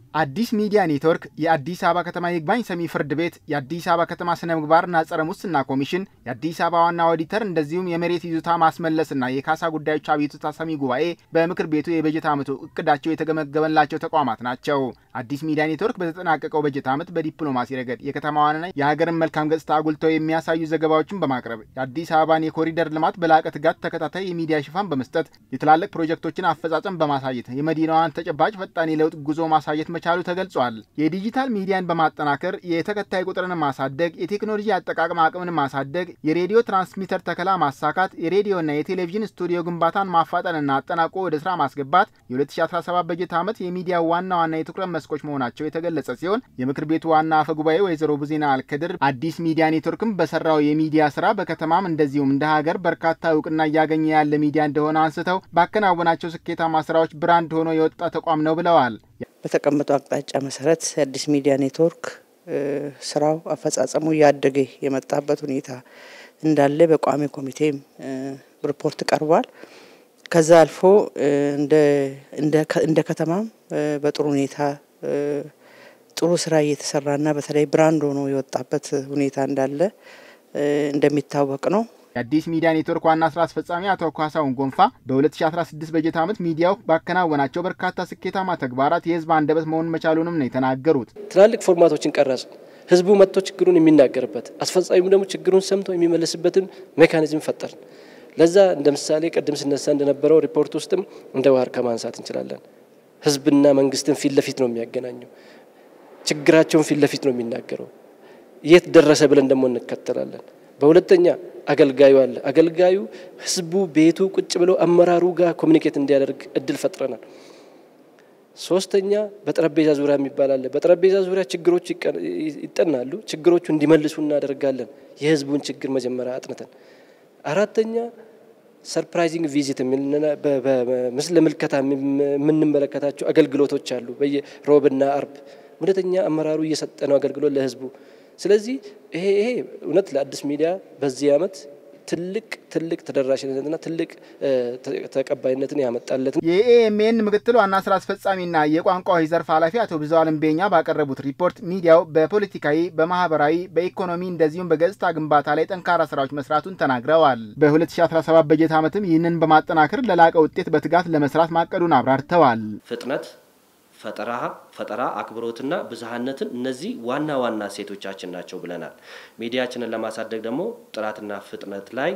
አዲስ ሚዲያ ኔትወርክ የአዲስ አበባ ከተማ ይግባኝ ሰሚ ፍርድ ቤት፣ የአዲስ አበባ ከተማ ስነ ምግባርና ጸረ ሙስና ኮሚሽን፣ የአዲስ አበባ ዋና ኦዲተር እንደዚሁም የመሬት ይዞታ ማስመለስና የካሳ ጉዳዮች አቤቱታ ሰሚ ጉባኤ በምክር ቤቱ የበጀት ዓመቱ እቅዳቸው የተገመገመላቸው ተቋማት ናቸው። አዲስ ሚዲያ ኔትወርክ በተጠናቀቀው በጀት ዓመት በዲፕሎማሲ ረገድ የከተማዋንና የሀገርን መልካም ገጽታ አጉልተው የሚያሳዩ ዘገባዎችን በማቅረብ የአዲስ አበባን የኮሪደር ልማት በላቀ ትጋት ተከታታይ የሚዲያ ሽፋን በመስጠት የትላልቅ ፕሮጀክቶችን አፈጻጸም በማሳየት የመዲናዋን ተጨባጭ ፈጣን የለውጥ ጉዞ ማሳየት መቻሉ ተገልጿል። የዲጂታል ሚዲያን በማጠናከር የተከታይ ቁጥርን ማሳደግ፣ የቴክኖሎጂ አጠቃቀም አቅምን ማሳደግ፣ የሬዲዮ ትራንስሚተር ተከላ ማሳካት፣ የሬዲዮና የቴሌቪዥን ስቱዲዮ ግንባታን ማፋጠንና አጠናቆ ወደ ስራ ማስገባት የ2017 በጀት ዓመት የሚዲያ ዋና ዋና የትኩረት መስኮች መሆናቸው የተገለጸ ሲሆን የምክር ቤቱ ዋና አፈ ጉባኤ ወይዘሮ ቡዜና አልከድር አዲስ ሚዲያ ኔትወርክም በሰራው የሚዲያ ስራ በከተማም እንደዚሁም እንደ ሀገር በርካታ እውቅና እያገኘ ያለ ሚዲያ እንደሆነ አንስተው ባከናወናቸው ስኬታማ ስራዎች ብራንድ ሆኖ የወጣ ተቋም ነው ብለዋል። በተቀመጠው አቅጣጫ መሰረት የአዲስ ሚዲያ ኔትወርክ ስራው አፈጻጸሙ እያደገ የመጣበት ሁኔታ እንዳለ በቋሚ ኮሚቴም ሪፖርት ቀርቧል። ከዛ አልፎ እንደ ከተማም በጥሩ ሁኔታ ጥሩ ስራ እየተሰራና በተለይ ብራንድ ሆኖ የወጣበት ሁኔታ እንዳለ እንደሚታወቅ ነው። የአዲስ ሚዲያ ኔትወርክ ዋና ስራ አስፈጻሚ አቶ ካሳሁን ጎንፋ በ2016 በጀት ዓመት ሚዲያው ባከናወናቸው በርካታ ስኬታማ ተግባራት የህዝብ አንደበት መሆን መቻሉንም ነው የተናገሩት። ትላልቅ ፎርማቶችን ቀረጽ፣ ህዝቡ መጥቶ ችግሩን የሚናገርበት አስፈጻሚው ደግሞ ችግሩን ሰምቶ የሚመለስበትን ሜካኒዝም ፈጠር። ለዛ እንደ ምሳሌ ቅድም ስነሳ እንደነበረው ሪፖርት ውስጥም እንደ ዋርካ ማንሳት እንችላለን። ህዝብና መንግስትን ፊት ለፊት ነው የሚያገናኘው። ችግራቸውን ፊት ለፊት ነው የሚናገረው። የት ደረሰ ብለን ደግሞ እንከተላለን። በሁለተኛ አገልጋዩ አለ። አገልጋዩ ህዝቡ ቤቱ ቁጭ ብሎ አመራሩ ጋር ኮሚኒኬት እንዲያደርግ እድል ፈጥረናል። ሶስተኛ በጠረጴዛ ዙሪያ የሚባል አለ። በጠረጴዛ ዙሪያ ችግሮቹ ይጠናሉ። ችግሮቹ እንዲመልሱ እናደርጋለን። የህዝቡን ችግር መጀመሪያ አጥንተን። አራተኛ ሰርፕራይዚንግ ቪዚት በምስለ ምልከታ የምንመለከታቸው አገልግሎቶች አሉ። በየሮብና አርብ እውነተኛ አመራሩ እየሰጠ ነው አገልግሎት ለህዝቡ። ስለዚህ ይሄ ይሄ እውነት ለአዲስ ሚዲያ በዚህ አመት ትልቅ ትልቅ ተደራሽነትና ትልቅ ተቀባይነትን ያመጣለት የኤኤምኤን ምክትል ዋና ስራ አስፈጻሚና የቋንቋዎች ዘርፍ ኃላፊ አቶ ብዙአለም ቤኛ ባቀረቡት ሪፖርት ሚዲያው በፖለቲካዊ፣ በማህበራዊ፣ በኢኮኖሚ እንደዚሁም በገጽታ ግንባታ ላይ ጠንካራ ስራዎች መስራቱን ተናግረዋል። በ2017 በጀት ዓመትም ይህንን በማጠናከር ለላቀ ውጤት በትጋት ለመስራት ማቀዱን አብራርተዋል። ፍጥነት ፈጠራ ፈጠራ አክብሮትና ብዝሃነትን እነዚህ ዋና ዋና ሴቶቻችን ናቸው ብለናል። ሚዲያችንን ለማሳደግ ደግሞ ጥራትና ፍጥነት ላይ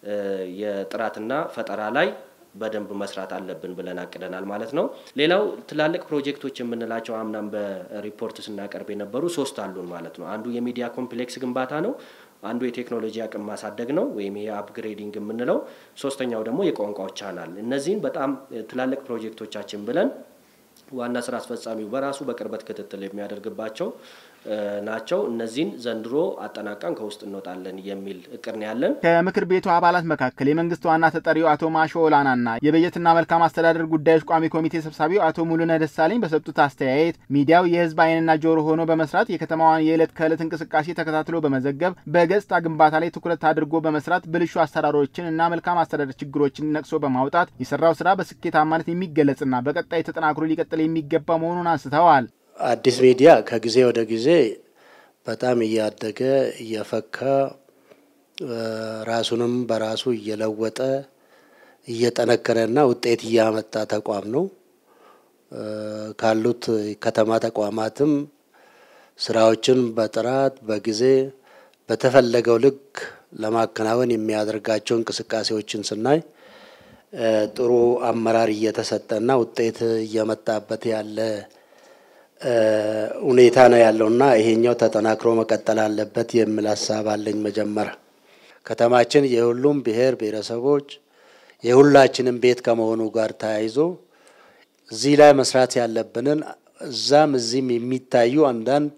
የጥራትና ፈጠራ ላይ በደንብ መስራት አለብን ብለን አቅደናል ማለት ነው። ሌላው ትላልቅ ፕሮጀክቶች የምንላቸው አምናም በሪፖርት ስናቀርብ የነበሩ ሶስት አሉን ማለት ነው። አንዱ የሚዲያ ኮምፕሌክስ ግንባታ ነው። አንዱ የቴክኖሎጂ አቅም ማሳደግ ነው ወይም ይሄ አፕግሬዲንግ የምንለው። ሶስተኛው ደግሞ የቋንቋዎች ቻናል። እነዚህን በጣም ትላልቅ ፕሮጀክቶቻችን ብለን ዋና ስራ አስፈጻሚው በራሱ በቅርበት ክትትል የሚያደርግባቸው ናቸው። እነዚህን ዘንድሮ አጠናቀን ከውስጥ እንወጣለን የሚል እቅድ ነው ያለን። ከምክር ቤቱ አባላት መካከል የመንግስት ዋና ተጠሪው አቶ ማሾ ኦላናና የበጀትና መልካም አስተዳደር ጉዳዮች ቋሚ ኮሚቴ ሰብሳቢው አቶ ሙሉነ ደሳለኝ በሰጡት አስተያየት ሚዲያው የህዝብ ዓይንና ጆሮ ሆኖ በመስራት የከተማዋን የዕለት ከዕለት እንቅስቃሴ ተከታትሎ በመዘገብ በገጽታ ግንባታ ላይ ትኩረት አድርጎ በመስራት ብልሹ አሰራሮችን እና መልካም አስተዳደር ችግሮችን ነቅሶ በማውጣት የሰራው ስራ በስኬታማነት የሚገለጽና በቀጣይ ተጠናክሮ ሊቀጥል የሚገባ መሆኑን አንስተዋል። አዲስ ሚዲያ ከጊዜ ወደ ጊዜ በጣም እያደገ እየፈካ ራሱንም በራሱ እየለወጠ እየጠነከረና ውጤት እያመጣ ተቋም ነው። ካሉት ከተማ ተቋማትም ስራዎችን በጥራት በጊዜ በተፈለገው ልክ ለማከናወን የሚያደርጋቸው እንቅስቃሴዎችን ስናይ ጥሩ አመራር እየተሰጠና ውጤት እየመጣበት ያለ ሁኔታ ነው ያለውና ይሄኛው ተጠናክሮ መቀጠል አለበት የሚል ሀሳብ አለኝ። መጀመሪያ ከተማችን የሁሉም ብሔር ብሔረሰቦች የሁላችንም ቤት ከመሆኑ ጋር ተያይዞ እዚህ ላይ መስራት ያለብንን እዛም እዚህም የሚታዩ አንዳንድ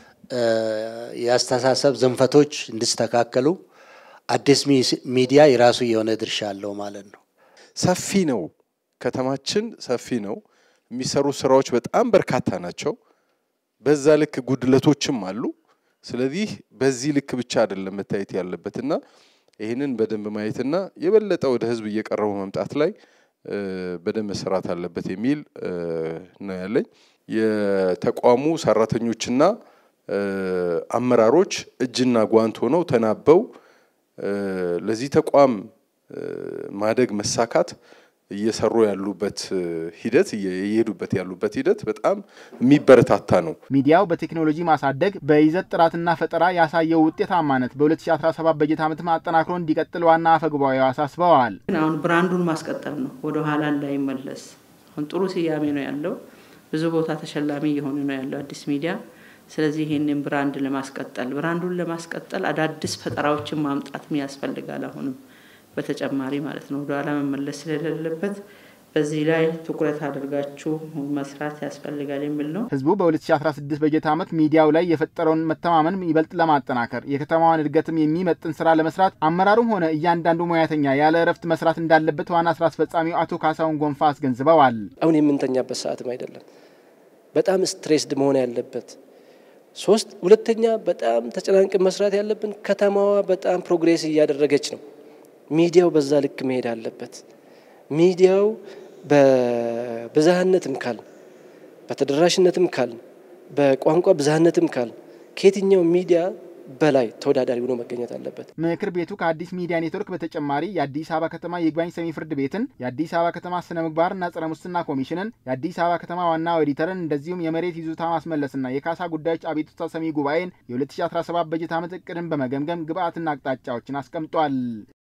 የአስተሳሰብ ዝንፈቶች እንዲስተካከሉ አዲስ ሚዲያ የራሱ የሆነ ድርሻ አለው ማለት ነው። ሰፊ ነው፣ ከተማችን ሰፊ ነው። የሚሰሩ ስራዎች በጣም በርካታ ናቸው። በዛ ልክ ጉድለቶችም አሉ። ስለዚህ በዚህ ልክ ብቻ አይደለም መታየት ያለበትና ይህንን በደንብ ማየትና የበለጠ ወደ ህዝብ እየቀረቡ መምጣት ላይ በደንብ መሰራት አለበት የሚል ነው ያለኝ። የተቋሙ ሰራተኞችና አመራሮች እጅና ጓንት ሆነው ተናበው ለዚህ ተቋም ማደግ መሳካት እየሰሩ ያሉበት ሂደት እየሄዱበት ያሉበት ሂደት በጣም የሚበረታታ ነው። ሚዲያው በቴክኖሎጂ ማሳደግ በይዘት ጥራትና ፈጠራ ያሳየው ውጤታማነት በ2017 በጀት ዓመት ማጠናክሮ እንዲቀጥል ዋና አፈ ጉባኤው አሳስበዋል። አሁን ብራንዱን ማስቀጠል ነው፣ ወደ ኋላ እንዳይመለስ። አሁን ጥሩ ስያሜ ነው ያለው፣ ብዙ ቦታ ተሸላሚ እየሆነ ነው ያለው አዲስ ሚዲያ። ስለዚህ ይህንን ብራንድ ለማስቀጠል ብራንዱን ለማስቀጠል አዳዲስ ፈጠራዎችን ማምጣትም ያስፈልጋል አሁንም በተጨማሪ ማለት ነው። ወደኋላ መመለስ ስለሌለበት በዚህ ላይ ትኩረት አድርጋችሁ መስራት ያስፈልጋል የሚል ነው። ህዝቡ በ2016 በጀት ዓመት ሚዲያው ላይ የፈጠረውን መተማመን ይበልጥ ለማጠናከር የከተማዋን እድገትም የሚመጥን ስራ ለመስራት አመራሩም ሆነ እያንዳንዱ ሙያተኛ ያለ እረፍት መስራት እንዳለበት ዋና ስራ አስፈጻሚው አቶ ካሳሁን ጎንፋ አስገንዝበዋል። አሁን የምንተኛበት ሰዓትም አይደለም። በጣም ስትሬስድ መሆን ያለበት ሶስት ሁለተኛ በጣም ተጨናንቅን መስራት ያለብን ከተማዋ በጣም ፕሮግሬስ እያደረገች ነው። ሚዲያው በዛ ልክ መሄድ አለበት። ሚዲያው በብዝሃነትም ካል በተደራሽነትም ካል በቋንቋ ብዝሃነትም ካል ከየትኛው ሚዲያ በላይ ተወዳዳሪ ሆኖ መገኘት አለበት። ምክር ቤቱ ከአዲስ ሚዲያ ኔትወርክ በተጨማሪ የአዲስ አበባ ከተማ ይግባኝ ሰሚ ፍርድ ቤትን፣ የአዲስ አበባ ከተማ ስነ ምግባርና ጸረ ሙስና ኮሚሽንን፣ የአዲስ አበባ ከተማ ዋና ኦዲተርን እንደዚሁም የመሬት ይዞታ ማስመለስና የካሳ ጉዳዮች አቤቱታ ሰሚ ጉባኤን የ2017 በጀት ዓመት እቅድን በመገምገም ግብአትና አቅጣጫዎችን አስቀምጧል።